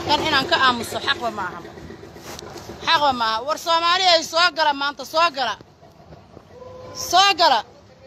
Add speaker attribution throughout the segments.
Speaker 1: kan inaan ka aamuso xaqba ma aha xaqba ma aha war soomaali ay soo gala maanta soo gala soo gala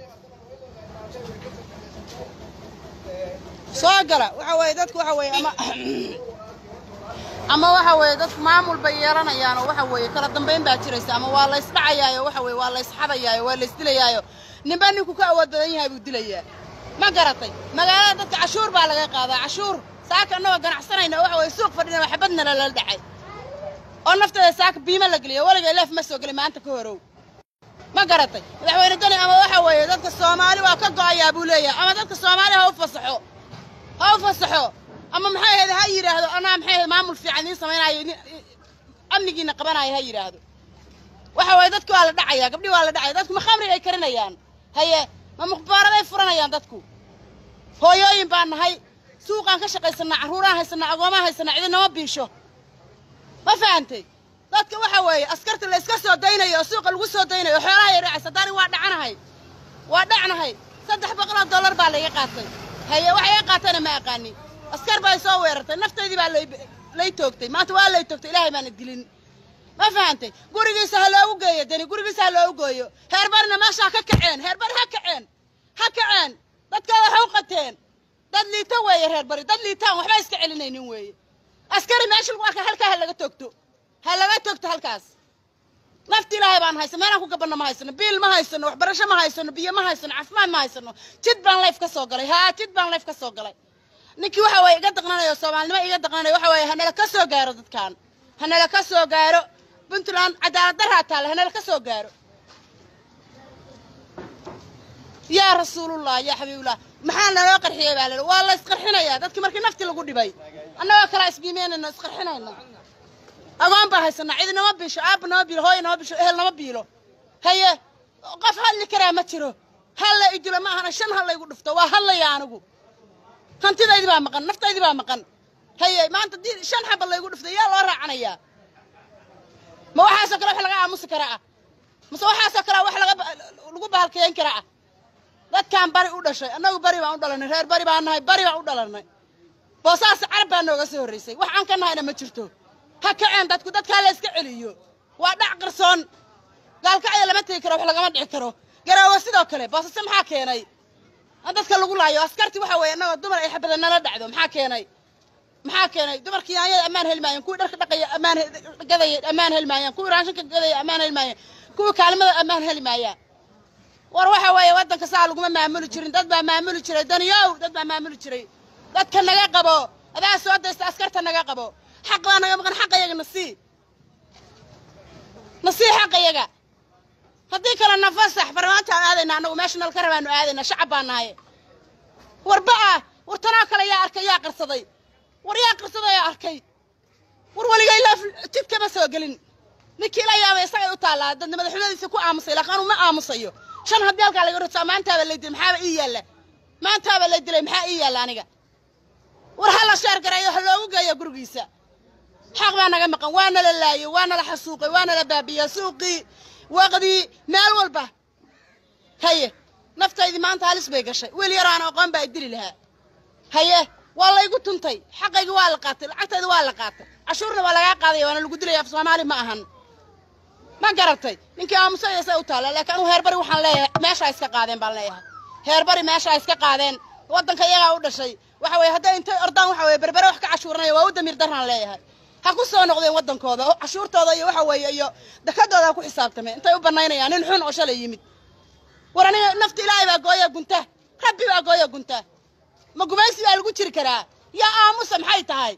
Speaker 1: soo gala waxa weeye dadku waxa weeye ama ama waxa weeye dadku maamul bay yeelanayaan oo waxa weeye kala dambayn baa jiraysa ama waa lays dhacayaayo waxa weeye waa lays xadayaayo waa lays dilayaayo ninba ninku ka awood badan yahay buu dilayaa ma garatay magaalada dadka cashuur baa laga qaadaa cashuur saaka annagoo ganacsanayna waxa weeye suuq fadhina waxbadna lala dhacay oo nafteeda saaka biimo la geliyo weliga leef ma soo gelin maanta ka horow ma garatay madaxweyne dani ama waxa weeye dadka soomaali waa ka go'ayaa buu leeyahay ama dadka soomaali ha u fasaxo ha u fasaxo ama maxay ahayd ha yidhaahdo anaa maxay ahayd maamul fiican idiin samaynayo idin- amnigiina qabanayo ha yidhaahdo waxa weeye dadki waa la dhacayaa gabdhi waa la dhacaya dadku ma khamri ay karinayaan haye ma mukhbaaraday furanayaan dadku hooyooyin baan nahay suuqaan ka shaqaysanaa carruuraan haysanaa agoomaan haysanaa cidinama biisho ma fahantay dadka waxa weeye askarta la iska soo daynayo oo suuqa lagu soo daynayo oo xoolaha ay raacaysa daani waa dhacanahay waa dhacnahay saddex boqoloo dollar baa layga qaatay haye waxay iga qaatayna ma aqaanin askar baa soo weerartay naftaydii baa lay lay toogtay maanta waa lay toogtay ilaahay baana dilin ma fahantay gurigiisa ha loogu geeyo deni gurigiisa ha loogu geeyo heerbarna meeshaa ka kaceen heerbar ha kaceen ha kaceen dadkooda ha u qateen dad liita weeye reer bari dad liitaan waxba iska celinaynin weeye askari meesha lagu arka halkaa ha laga toogto ha laga toogto halkaas nafti ilaahay baan haysan meelaan ku gabanno ma haysano biil ma haysano waxbarasho ma haysano biyo ma haysano caafimaad ma haysano jid baan layf ka soo galay haa jid baan layf ka soo galay ninkii waxa weeye iga daqnanayo soomaalinimo iga daqnanayo waxa weeye hanala ka soo gaaro dadkan hanala ka soo gaaro puntland cadaalad daraa taale hanala ka soo gaaro yaa rasuulullah yaa xabiibullah maxaa naloo qarxiyey baa lala waa la isqarxinayaa dadkii markii nafti lagu dhibay annagoo kala isbiimeynayno isqarxinayno agoon baa haysanaa cidi nama biisho aabba nama biilo hooya nama biisho ehel nama biilo haye qof hadli karaa ma jiro halla idilo ma ahana shan hallaygu dhufto waa hadlaya anigu hantidaydi baa maqan naftaydi baa maqan haye maanta dii shan xaba laygu dhuftay yaa loo raacanayaa ma waxaasoo kale wax laga aamusi karaa ah mase waxaasoo kale wax laga ba- lagu bahalkeyn karaa ah dadkaan bari u dhashay annagu bari baan u dhalanay reer bari baan nahay bari baan u dhalanay boosaas carab baa nooga soo horraysay wax aan ka nahayna ma jirto ha kaceen dadku dadkaa la iska celiyo waa dhac qarsoon gaalkacya lama tegi karo wax lagama dhici karo garaawo sidoo kale boosase maxaa keenay in dadka lagu laayo askarti waxa weeye annagoo dumar ay xabada nala dhacdo maxaa keenay maxaa keenay dumarkii yaanyada ammaan heli maayeen kuwii dharka dhaqaya ammaan he- gadaya ammaan heli maayeen kuwii raashinka gadaya ammaan heli maayeen kuwii kaalmada ammaan heli maayaan war waxa weeye waddanka saa laguma maamuli jirin dad baa maamuli jiray daniyow dad baa maamuli jiray dadka naga qabo adaa soo daysta askarta naga qabo xaq baa naga maqan xaqa yaga nasii nasii xaqa yaga haddii kale nafasax barnaamijaan aadayna annagu meesha nalka rabaanu aadayna shacab baa nahay warba ah war tanoo kale yaa arkay yaa qarsaday war yaa qarsaday yaa arkay war weligay laaf jid kama soo gelin ninkii la yaabay isagay u taallaa dadna madaxweyadiisa ku aamusay laakiin anuu ma aamusayo shan haddii halkaa laga rotsaa maantaaba lay dilay maxaaba ii yaalla maantaaba lay dilay maxaa ii yaalla aniga war ha la sheer gareeyo ha loogu geeyo gurigiisa xaq baa naga maqan waa nala laayey waa nala xasuuqay waa nala baabiyey suuqii waqdii meel walba haye naftaydii maanta halis bay gashay wiil yaroo aan aqoon baa i dili lahaa haye waa laygu tuntay xaqaygii waa la qaatay lacagtayda waa la qaatay cashuurna waa lagaa qaadaya waana lagu dilaya af soomaali ma ahan ma garatay ninkii aamusaya say u taalla laakiin anugu heerbari waxaan leeyahay meeshaa iska qaadeen baan leeyahay heerbari meeshaa iska qaadeen waddanka iyagaa u dhashay waxa weeye hadday intay ordaan waxa weeye berbere wax ka cashuuranaya waa u damiir daraan leeyahay ha ku soo noqdeen waddankooda oo cashuurtooda iyo waxa weeye iyo dakadooda ha ku xisaabtameen intay u bannaynayaan nin xun oo shalay yimid war aniga nafta ilaahay baa gooya gunta rabbi baa gooya gunta ma gumaysi baa lagu jiri karaa yaa aamusa maxay tahay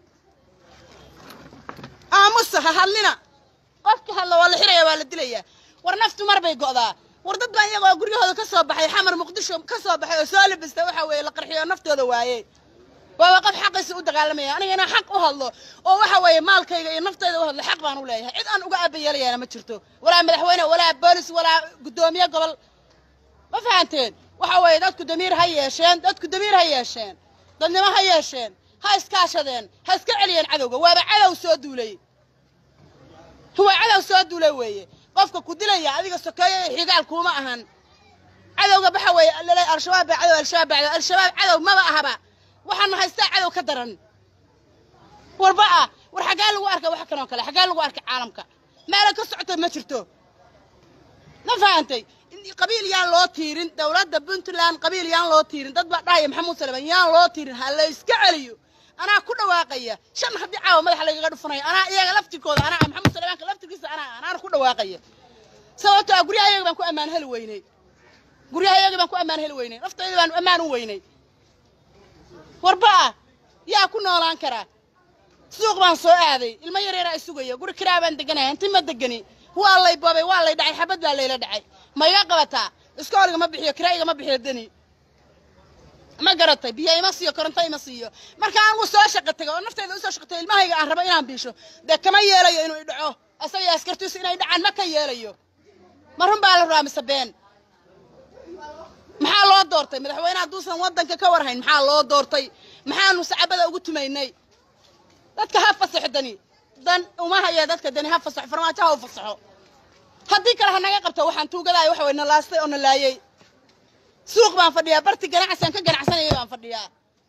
Speaker 1: aamusa ha hadlina qofka hadla waa la xiraya waa la dilaya war naftu mar bay go'daa war dad baan iyagoo guryahooda ka soo baxay xamar muqdisho ka soo baxay oo soo labista waxa weeye la qarxiyo oo naftooda waaye waaba qof xaqiisa u dagaalamaya aniga inaan xaq u hadlo oo waxa weeye maalkayga iyo naftayda u hadlo xaq baan u leeyahay cid aan uga aabayeelayaana ma jirto walaa madaxweyne walaa boolis walaa guddoomiye gobol ma fahanteen waxa weeye dadku damiir ha yeesheen dadku damiir ha yeesheen dadnimo ha yeesheen ha iskaashadeen ha iska celiyeen cadowga waaba cadow soo duulay waa cadow soo duulay weeye qofka ku dilaya adiga sokeeyo iyo xigaal kuuma ahan cadowga waxa weeye lale al-shabaab baa cadow al-shabaab baa cadow al-shabaab cadow maba ahaba waxaana haystaa cadow ka daran warba ah war xaggee lagu arkay wax kanoo kale xaggee lagu arkay caalamka meela ka socota ma jirto ma fahantay qabiil yaan loo tiirin dowladda puntland qabiil yaan loo tiirin dad baa dhahaya maxamuud salmaan yaan loo tiirin ha la iska celiyo anaa ku dhawaaqaya shan haddii caawa madaxa lagaga dhufanaya anaa iyaga laftirkooda anaa maxamuud salmaanka laftirkiisa anaa anaana ku dhawaaqaya sababtoo ah guryaha iyaga baan ku ammaan heli weynay guryaha iyaga baan ku ammaan heli weynay naftayda baan ammaan u weynay warba ah yaa ku noolaan karaa suuq baan soo aaday ilmo yareeraa isugaya guri kiraa baan deganaya inti ma degani waa lay boobay waa lay dhacay xabad baa layla dhacay ma iga qabataa iskooliga ma bixiyo kiraa igama bixiyo deni ma garatay biyo ima siiyo koronto ima siiyo marka anigu soo shaqa tego oo naftayda usoo shaqatay ilmahayga aan rabo inaan biisho dee kama yeelayo inuu idhaco asaga askartiisu inay dhacaan ma ka yeelayo ma run baa la rabaa mise been maxaa loo doortay madaxweyne hadduusan waddanka ka warhayn maxaa loo doortay maxaanu sacabada ugu tumaynay dadka ha fasaxo dani dan uma haya dadka dani ha fasaxo farmaajo ha u fasaxo haddii kale ha naga qabto waxaan tuugadaaya waxa way na laastay oo na laayay suuq baan fadhiyaa barti ganacsiaan ka ganacsanayay baan fadhiyaa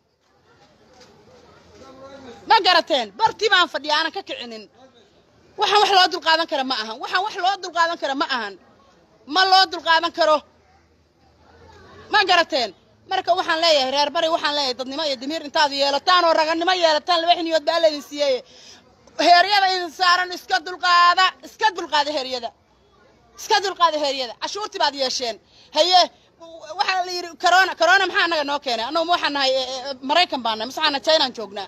Speaker 1: ma garateen barti baan fadhiyaa aanan ka kicinin waxaan wax loo dulqaadan kara ma ahan waxaan wax loo dulqaadan kara ma ahan ma loo dulqaadan karo ma garateen marka waxaan leeyahay reer bari waxaan leeyahay dadnimo iyo damiir intaad yeelataan oo raganimo yeelataan laba xiniyood baa laydin siiyey heeryada idin saaran iska dulqaada iska dulqaada heeryada iska dulqaada heeryada cashuurtii baad yeesheen haye waxaa la yidhi corona corona maxaa annaga noo keenay annagu ma waxaan nahay maraykan baan nahay mise waxaan nahay chinaan joognaa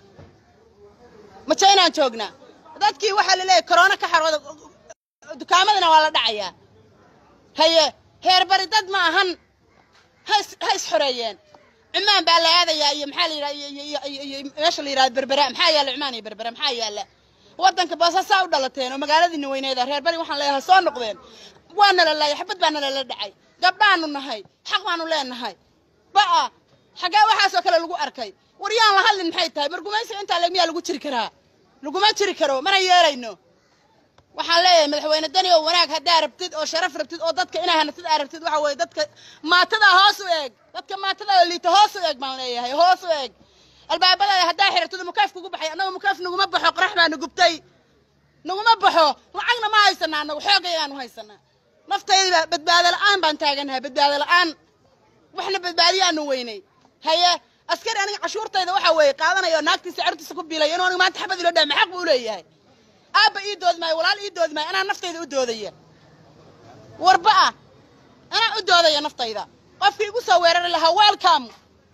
Speaker 1: ma chinaan joognaa dadkii waxaa la leeyahay corona ka xarooda dukaamadana waa la dhacayaa haye heer bari dad ma ahan ha is ha is xoreeyeen cumaan baa la aadayaa iyo maxaa la yidhaha iyo meesha la yidhahda berbera maxaa yaalla cumaan iyo berbera maxaa yaalla waddanka boosaasaa u dhalateen oo magaaladiina weyneeda reer bari waxaan leeyahay soo noqdeen waa nala laayay xabad baa nalala dhacay gabdhaanu nahay xaq baanu leenahay ba'a xaggee waxaasoo kale lagu arkay war yaan la hadlin maxay tahay margumaysiga intaa leeg miyaa lagu jiri karaa laguma jiri karo mana yeelayno waxaan leeyahay madaxweyne dani oo wanaag haddaa rabtid oo sharaf rabtid oo dadka inaa hanatid aa rabtid waxa weeye dadka maatada hoos u eeg dadka maatada oo liita hoos u eeg baan leeyahay hoos u eeg albaabadaada haddaa xiratid mukaaf kugu baxay annaga mukaaf naguma baxo qorax baana gubtay naguma baxo lacagna ma haysanaa annagu xoogaygaanu haysanaa naftayda badbaado la'aan baan taaganahay badbaado la'aan waxna badbaadiyaanu weynay haye askari aniga cashuurtayda waxa weeye qaadanaya oo naagtiisa carurtiisa ku biilaya inuu aniga maanta xabad ilo dhaha maxaq buu leeyahay aabba ii doodi maayo walaal ii doodi maayo anaa naftayda u doodaya warba ah anaa u doodaya naftayda qofkii igu soo weerari lahaa welcome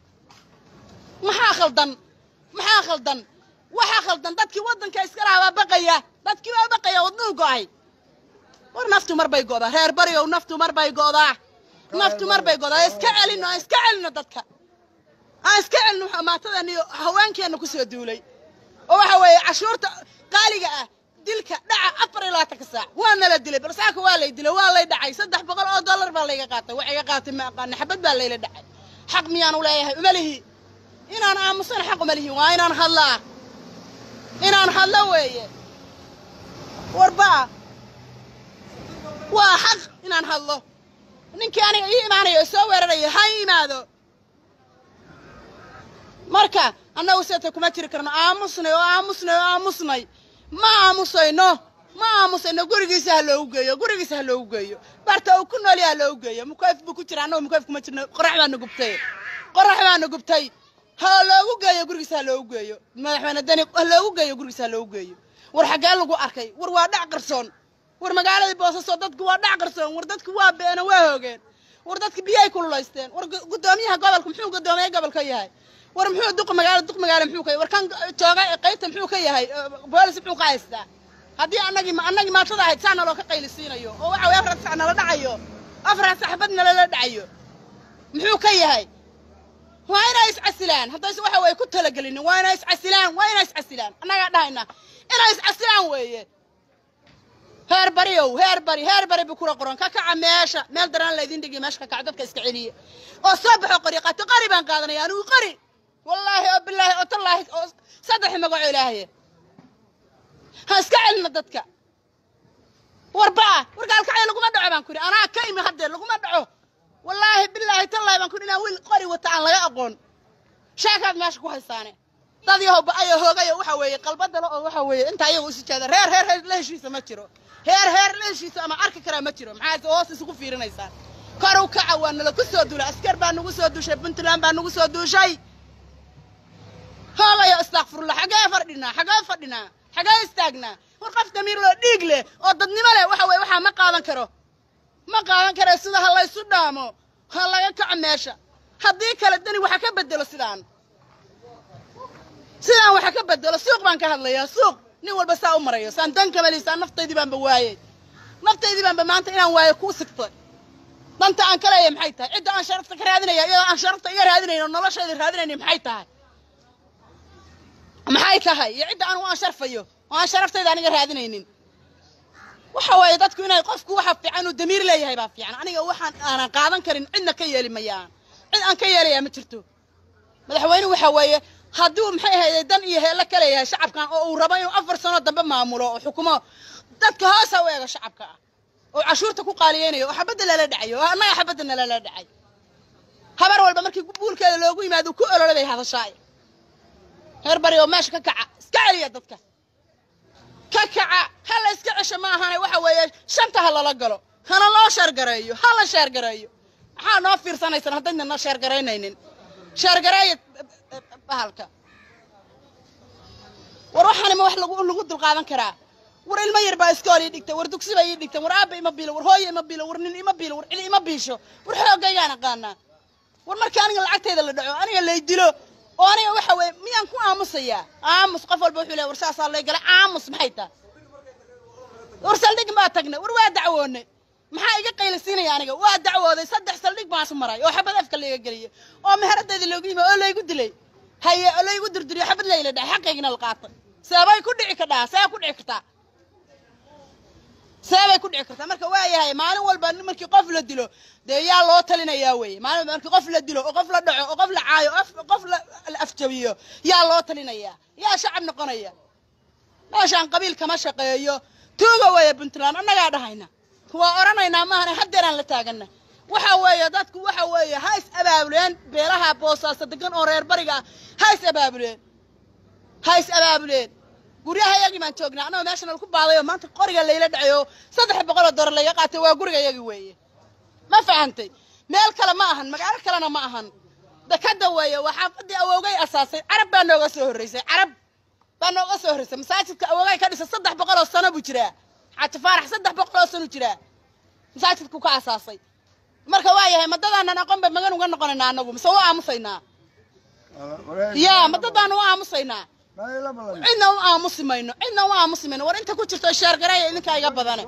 Speaker 1: maxaa khaldan maxaa khaldan waxaa khaldan dadkii waddanka iska lahaa baa baqaya dadkii baa baqaya wadnuhu go'ay war naftu mar bay go'daa reer bariow naftu mar bay go'daa naftu mar bay go'daa iska celino aan iska celino dadka aan iska celino maatadan iyo haweenkeenna ku soo duulay oo waxa weeye cashuurta qaaliga ah dilka dhaca afar iyo labaatanka saac waa nala dilay balsaaka waa lay dilay waa lay dhacay saddex boqol oo dollar baa layga qaatay wax iga qaatay ma aqaana xabad baa layla dhacay xaq miyaanu leeyahay uma lihi inaan aamusana xaq uma lihi waa inaan hadlaa inaan hadlo weeye warbaa waa xaq inaan hadlo ninkii aniga ii imaanayo oo soo weeraraya ha ii imaado marka annagu seeta kuma jiri karno aamusnay oo aamusnay oo aamusnay ma aamusayno ma aamusayno gurigiisa ha loogu geeyo gurigiisa ha loogu geeyo barta uu ku nool yaha loogu geeyo mukayf buu ku jira annagu mukayf kuma jirno qorax baana gubtay qorax baana gubtay ha loogu geeyo gurigiisa ha loogu geeyo madaxweyne dani ha loogu geeyo gurigiisa ha loogu geeyo war xaggee lagu arkay war waa dhac qarsoon war magaaladii boosasoo dadku waa dhac qarsoon war dadku waa beena waa hoogeen war dadki biyay kululaysteen war guddoomiyaha gobolka muxuu guddoomiye gobolka yahay war muxuu duq magaalo duq magaalo muxuu ka war kan jooga qaybta muxuu ka yahay boolis muxuu ka haystaa haddii annagii annagii maatada ahayd saa naloo ka qaylisiinayo oo waxa weye afar sac nala dhacayo afar saxbad nalala dhacayo muxuu ka yahay waa inay iscasilaan haddayse waxa weye ku talagelinin waa inay iscasilaan waa inay iscasilaan annagaa dhahayna inay iscasilaan weeye heer bariow heer bari heer bari buu kula qoran ka kaca meesha meel daraan laydin dhigiyo meesha ka kaca dadka iska celiya oo soo baxo qori qaato qari baan qaadanaya anigu qari wallaahi oo bilaahi oo tallaahi oo saddex magaco ilaahaye ha iska celina dadka warbaa wargaalkacay laguma dhaco baan ku yidhi anaa ka imi haddee laguma dhaco wallaahi bilaahi tallaahi baan ku yidhi inaan wiil qori wata aan laga aqoon sheekaad meesha ku haysaane dad yahow ba-ayo hoogayo waxa weeye qalbadale oo waxa weeye inta ayaga isu jeeda reer reer reer la heshiisa ma jiro heer heer la heshiisa ama arki karaa ma jiro maxaad hoos isugu fiirinaysaan kor u kaca waa nala ku soo duulay askar baa nagu soo duushay puntland baa nagu soo duushay hoogayo istakfirullah xagee fadhinaa xagee fadhinaa xagee istaagnaa war qof damiir loo dhiig leh oo dadnimo leh waxa weye waxaa ma qaadan karo ma qaadan karo sida ha laysu dhaamo ha laga kaco meesha haddii kale dani waxa ka bedelo sidaan sidaan waxa ka bedelo suuq baan ka hadlayaa suuq nin walba saa u marayo saan dan kamaliysaan naftaydii baanba waayey naftaydii baanba maanta inaan waayo kuu sigtay danta aan ka leeyahay maxay tahay cidda aan sharafta ka raadinaya iyadoo aan sharafta iga raadinayn oo noloshayda raadinayni maxay tahay maxay tahay iyo cidda anigu aan sharfayo oo aan sharaftayda aniga raadinaynin waxa waaye dadku inay qofku waxa fiican uu damiir leeyahay baa fiican aniga waxaan aanan qaadan karin cidna ka yeeli mayaan cid aan ka yeelayaa ma jirto madaxweynuhu waxa weeye hadduu maxay ahayday dan iyo heello ka leeyahay shacabkan oo uu rabo inuu afar sano dambe maamulo oo xukumo dadka hoosa u eego shacabka ah oo cashuurta ku qaaliyeynayo oo xabadda lala dhacayo oo annaga xabadda nalala dhacay habar walba markii buulkeeda loogu yimaado ku olole bay hadashaay reer bari oo meesha ka kaca iska celiya dadka ka kaca ha la iska cesho ma ahane waxa weeye shanta ha lala galo hana loo sheergareeyo ha la sheergareeyo maxaa noo fiirsanaysaan haddayna noo sheergaraynaynin sheergareeya bahalka war waxaanima wax lagu lagu dulqaadan karaa war ilmo yar baa iskool ii dhigtay war dugsi bay ii dhigteen war aabba ima biilo war hooyo ima biilo war nin ima biilo war cili ima biisho war xoogaygaan aqaanaa war marka aniga lacagtayda la dhaco aniga lay dilo oo aniga waxa weeye miyaan ku aamusayaa aamus qof walba wuxuu leeya war saasaa lay galay aamus maxay tahay war saldhig baa tagnay war waa dacwoonay maxaa iga qaylisiinaya aniga waa dacwooday saddex saldhig baan isu maray oo xabad afka layga geliyey oo meheradayda loogu yimi oo laygu dilay haye oo laygu durduriyo xabad layla dhahay xaqaygina la qaatay seebay ku dhici kadhaa see ku dhici kartaa seebay ku dhici kartaa marka waa yahay maalin walba markii qof la dilo dee yaa loo talinayaa weeye maalin walba markii qof la dilo oo qof la dhaco oo qof la caayo oo qof la afjabiyo yaa loo talinayaa yaa shacab noqonaya meeshaan qabiil kama shaqeeyo tuuga weeye puntland annagaa dhahayna waa odhanaynaa maahane haddeeraan la taagana waxa weeye dadku waxa weeye ha is abaabuleen beelaha boosaaso degan oo reer bariga ah ha is abaabuleen ha is abaabuleen guryaha yagii baan joognaa annagoo meeshan laku baadayo maanta qoriga layla dhacayo saddex boqoloo doolar laga qaatay waa guriga yagi weeye ma fahantay meel kale ma ahan magaalo kalena ma ahan dekada weeye waa xaafadii awoogay asaasay carab baa nooga soo horreysay carab baa nooga soo horreysay masaajidka awoogay ka dhisay saddex boqoloo sano buu jiraa xaaji faarax saddex boqoloo sano jiraa masaajidku ka asaasay marka waa yahay madadaanan aqoon ba magan uga noqonaynaa anagu mise waa aamusaynaa yaa madadaan u aamusaynaa cidna u aamusi mayno cidna u aamusi mayno war inta ku jirto sheergareeya idinkaa iga badane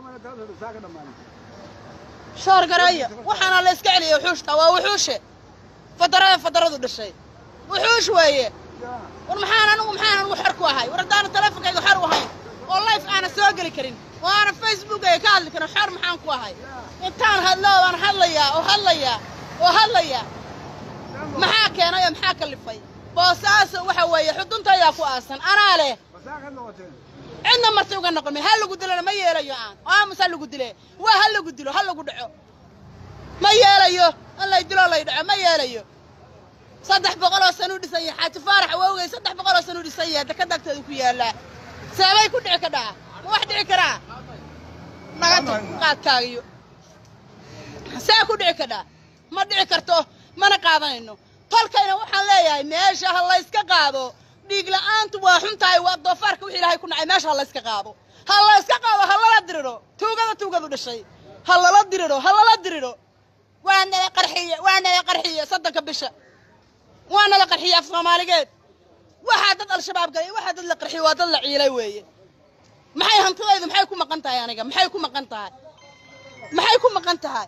Speaker 1: sheergareeya waxaana la iska celiya wuxuushta waa wuxuushe fadarada fadaradu dhashay wuxuush weeye war maxaan anigu maxaan anigu xor ku ahay war haddaana teleefonkayga xor u ahayn oo life aana soo geli karin oo aana facebookayga ka hadli karin xor maxaan ku ahay intaan hadlo baan hadlayaa oo hadlayaa oo hadlayaa maxaa keenay oo maxaa kalifay boosaaso waxa weeye xuduntaydaa ku aasan anaa leh cidna marti uga noqon min ha lagu dilona ma yeelayo aan aamus ha lagu dile waa ha lagu dilo ha lagu dhaco ma yeelayo in lay dilo lay dhaco ma yeelayo saddex boqoloo san u dhisan yahay xaaji faarax awowgay saddex boqoloo san u dhisan yahay dekada agteeda ku yaallaa seebay ku dhici kadhaa ma wax dhici karaa naga qaadkaagiyo see ku dhici kadhaa ma dhici karto mana qaadanayno tolkayna waxaan leeyahay meesha ha layska qaado dhiig la'aantu waa xun tahay waa doofaarka wixii ilaahay ku nacay meesha ha layska qaado ha layska qaado ha lala diriro tuugada tuugadu dhashay ha lala diriro ha lala diriro waa nala qarxiye waa nala qarxiye soddonka bisha waa nala qarxiye af soomaaligeed waxaa dad al-shabaab galay waxaa dad la qarxiye waa dad la ciilay weeye maxay hantidaydu maxay ku maqan tahay aniga maxay ku maqan tahay maxay ku maqan tahay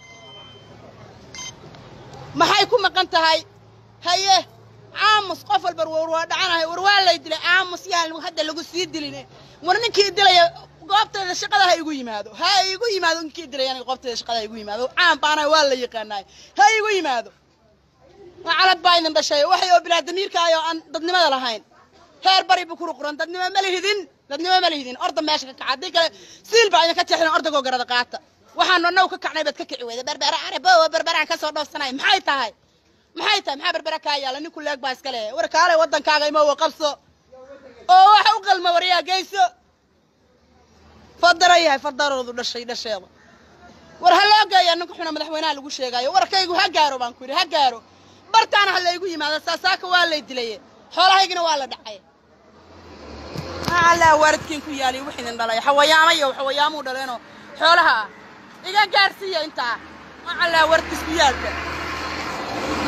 Speaker 1: maxay ku maqan tahay haye caamus qof walba war waa dhacanahay war waa lay dilay caamus yaan hadda lagu sii dilin war ninkii dilaya goobteeda shaqada ha igu yimaado ha igu yimaado ninkii dilay aniga goobteeda shaqada ha igu yimaado caan baanahay waa la yaqaanaay ha igu yimaado calad baa idin dhashay waxay oo bilaa damiirka ayoo aan dadnimada lahayn heer bari buu kuru quran dadnimo ma lihidin dadnimo ma lihidin orda meesha ka kaca haddii kale siil baa idinka jeexin ordagoo garada qaata waxaanu annagu ka kacnay baad ka kici weyda berbera arabo oo berberaan ka soo dhoofsanay maxay tahay maxay tahay maxaa berbera kaa yaala ninku leeg baa iska leeyahay war kaalay waddankaaga imowa qabso oo waxa u qalma waryaa geyso fadara yahay fadaroodu dhashay dhasheeda war ha loo geeya ninka xuna madaxweynaha lagu sheegaayo warkaygu ha gaaro baan ku yidhi ha gaaro bartaana ha laygu yimaado saasaaka waa lay dilaye xoolahaygina waa la dhacay allaa waaridkiin ku yaaliy wax idin dhalay xawayaama iyo xawayaamuu dhaleenoo xoolaha ah iga gaarsiiya intaa allaa waaridkiis ku yaalka